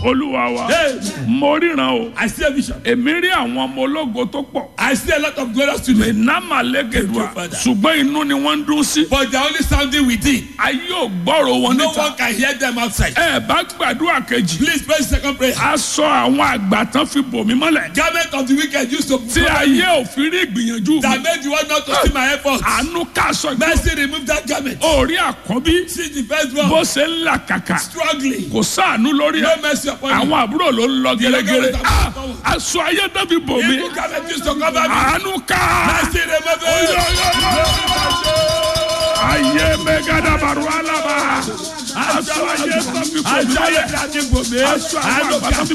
olúwa wa Hey. mo ríran o I see a vision. èmi rí àwọn ọmọ ológo tó pọ̀ I see a lot of glorious students. ìnáma lẹ́gẹ̀dùà Thank you, Father. ṣùgbọ́n inú ni wọ́n ń dún sí But they're only sounding within. ayé ò gbọ́rọ̀ wọn No níta one can hear them outside. ẹ bá gbàdúrà kejì Please pray the second prayer. aṣọ àwọn àgbà tán fi bò mí mọ́lẹ̀ Garment of the wicked used to tí ayé ò fi rí ìgbìyànjú mi that made you want not to see my effort. àánú káṣọ ìgbà Mercy remove that garment. orí àkọ́bí See the first bó one ṣe ń là kàkà struggling. kò sáànú lórí ẹ No mercy upon you. àwọn àbúrò ló ń lọ gẹ́gẹ́rẹ́ Ìlọ́gọ́rùn-ún Ah, aṣọ ayé dábì bò mí Evil garment used to cover me. àánú ká Mercy remove it. ayé mẹ́gàdàbàrú alábà aṣọ ayé dábì bò mí Ajá yẹn mọ́lẹ̀ ti bò mí. aṣọ àwọn àgbà dábì